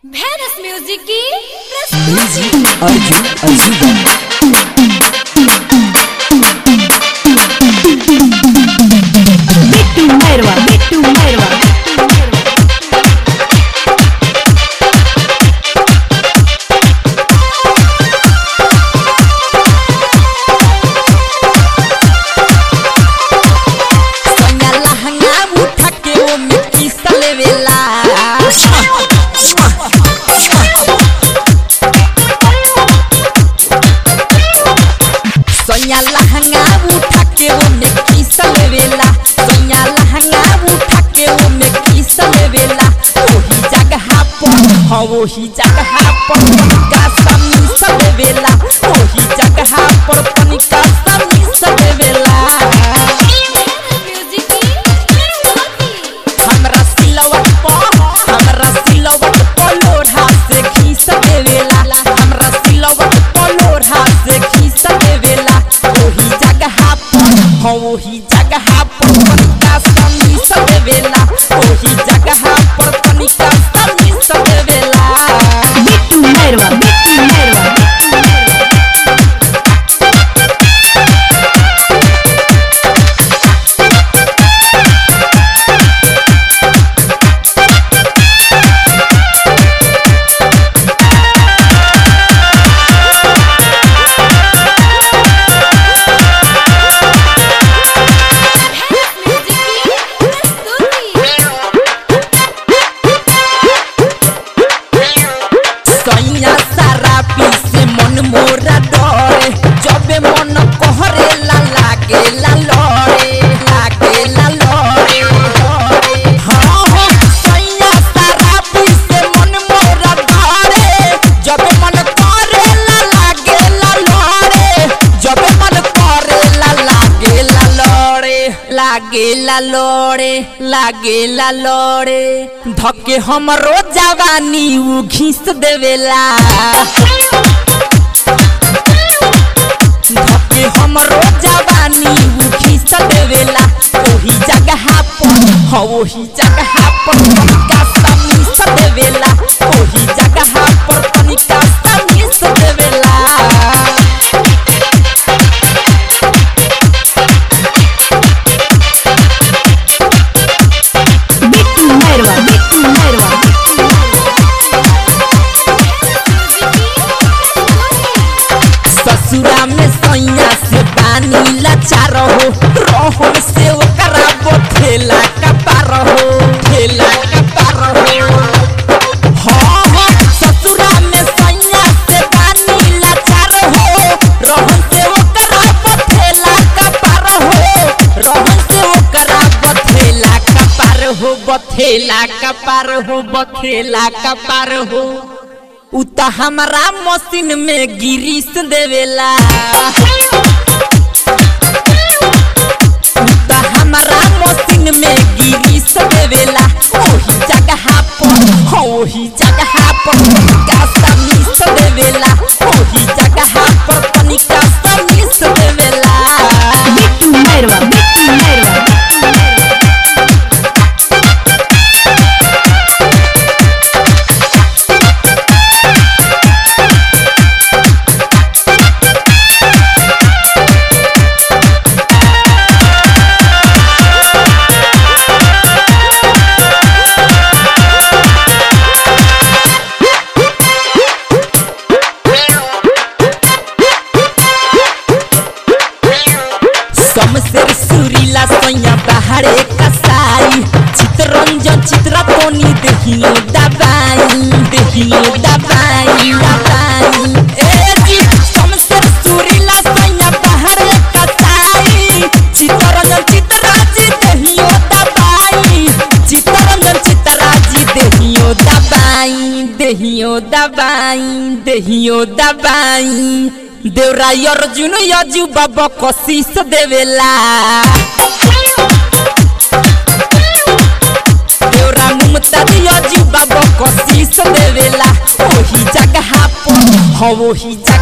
भैरस music की प्रस्तुति अर्जुन अजीबा बिट्टू मैरवा बिट्टू मैरवा सोनिया लहंगा उठा के वो मिट्टी सलेवेला सोनिया लहंगा उठा के वो मिट्टी सलेवेला सोनिया लहंगा उठा के वो मिट्टी सलेवेला वही जगह पर हाँ वही जगह पर तनिका समी सलेवेला वही जगह पर तनिका समी सलेवेला म्यूजिक की प्रस्तुति हमरा सिलवट पर हमरा सिलवट पर लोढ़ा से खींच देवेला हमरा सिलवट पर लोढ़ा से खींच देवेला ओही जगह पर हाँ ओही जगह पर तनिका समी देवेला ओही जगह पर तनिका समी देवेला बिट्टू मैरवा बिट्टू मैरवा म्यूजिक की प्रस्तुति सैया सारा पीसे मन मोरा डरे जबे मन कहरे ला लागे ला लड़े लागे ला लड़े हाँ हाँ सैया सारा पीसे मन मोरा डरे जबे मन करे ला लागे ला लड़े जबे मन करे ला लागे ला लड़े लागे ला लड़े लागे ला लड़े धके हमरो जवानी उ घीस देवेला धके हमरो जवानी उ घीस देवेला ओही जगह पर हाँ ओही जगह पर तनिका समीस देवेला ओही जगह पर तनिका समीस देवेला बिट्टू मैरवा बिट्टू मैरवा ससुरा में सैया से पानी लाचार हो रहम से ओकरा बोथेला कपार हो ठेला कपार हो हाँ हाँ ससुरा में सैया से पानी लाचार हो रहम से ओकरा बोथेला कपार हो रहम से ओकरा बथेला कपार हो बथेला कपार हो बथेला कपार हो उ त हमरा मशीन में गिरीस देवेला उ त हमरा मशीन में गिरीस देवेला ओही जगह पर हाँ ओही जगह पर तनिका समीस देवेला ओही जगह पर तनिका समीस देवेला बिट्टू मैरवा बिट्टू मैरवा समसेर सुरीला सैया बाहरे कसाई चितरंजन चित्रा तोनी देहियो दबाई देहियो दबाई दबाई ए जी समसेर सुरीला सैया बाहरे कसाई चितरंजन चित्रा जी देहियो दबाई चितरंजन चित्रा जी देहियो दबाई देहियो दबाई देहियो दबाई देवरा अर्जुन यजु बाबा कशीस देवेला देवरा मुमताज यजु बाबा कशीस देवेला ओही जगह पर हाँ ओही जगह